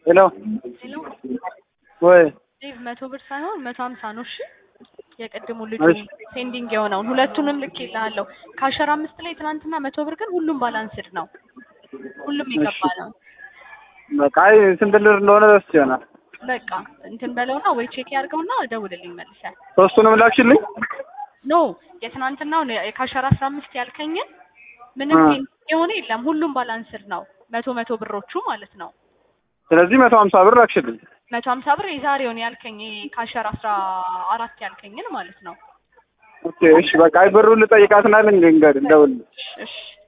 ሄሎ ሄሎ ወይ ዴቭ መቶ ብር ሳይሆን መቶ ሀምሳ ነው። እሺ የቅድሙ ልጁ እሺ። ሴንዲንግ የሆነውን ሁለቱንም ልኬልሃለሁ። ከአሸራ አምስት ላይ ትናንትና መቶ ብር ግን ሁሉም ባላንስድ ነው። ሁሉም የገባ ነው። በቃ አይ ስንት ልር እንደሆነ ረስቼ ይሆናል። በቃ እንትን በለውና ወይ ቼክ ያድርገውና ደውልልኝ መልሰህ። ሶስቱንም ላክሽልኝ። ኖ የትናንትናውን ከአሸራ አስራ አምስት ያልከኝን ምንም አ። ሴንዲንግ የሆነ የለም። ሁሉም ባላንስድ ነው። መቶ መቶ ብሮቹ ማለት ነው። ስለዚህ መቶ ሀምሳ ብር ላክሽልኝ። መቶ ሀምሳ ብር የዛሬውን ያልከኝ ከአሸራ አስራ አራት ያልከኝን ማለት ነው። ኦኬ እሺ በቃ አይ ብሩን ልጠይቃትና ልንገድ እንደውል እሺ